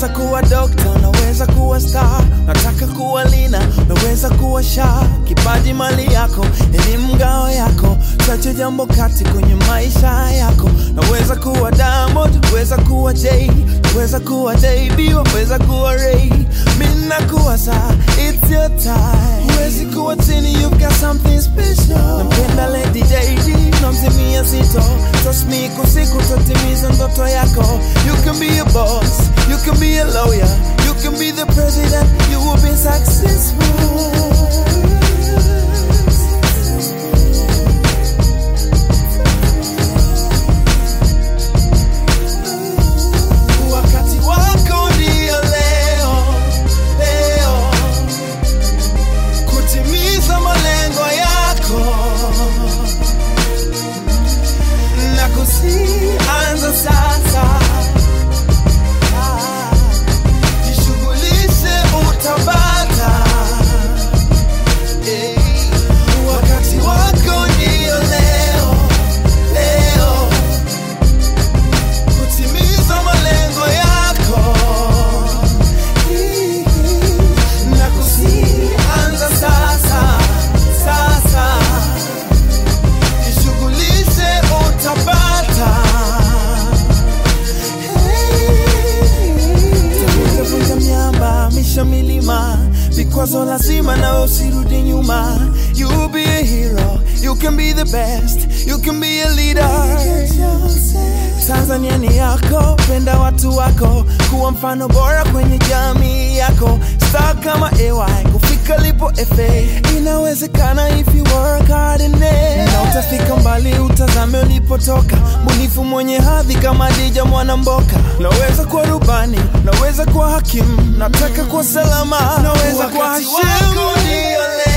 Naweza kuwa dokta, naweza kuwa star, nataka kuwa lina, naweza kuwa sha. Kipaji mali yako, elimu ngao yako, chache jambo kati kwenye maisha yako. Naweza kuwa Diamond, naweza kuwa Jay, naweza kuwa JB, waweza kuwa Ray. Mimi nakuwa saa, it's your time. Huwezi kuwa chini, you've got something special. Nampenda Lady JD, namzimia zito. Trust me, kusiku totimiza ndoto yako. You can be a boss, you can be a lawyer, you can be the president, you will be successful. Wakati wako ndio leo, leo kutimiza malengo yako na kusianza sasa. Ah, Jishughulishe utapata. Eh, Wakati wako ndio leo, leo kutimiza malengo yako na kusianza sasa sasa, jishughulishe utapata. Vunja miamba, misha milima, vikwazo lazima nawe usirudi nyuma. You be a hero, you can be the best, you can be a leader. Tanzania ni yako, penda watu wako, kuwa mfano bora kwenye jamii yako. Star kama AY, kufika lipo FA, inawezekana if you work hard in it. Na utafika mbali, utazame ulipotoka, mbunifu mwenye hadhi kama Dija Mwanamboka. Naweza kuwa rubani, naweza kuwa hakimu, nataka kuwa salama, naweza kuwa Hashimu.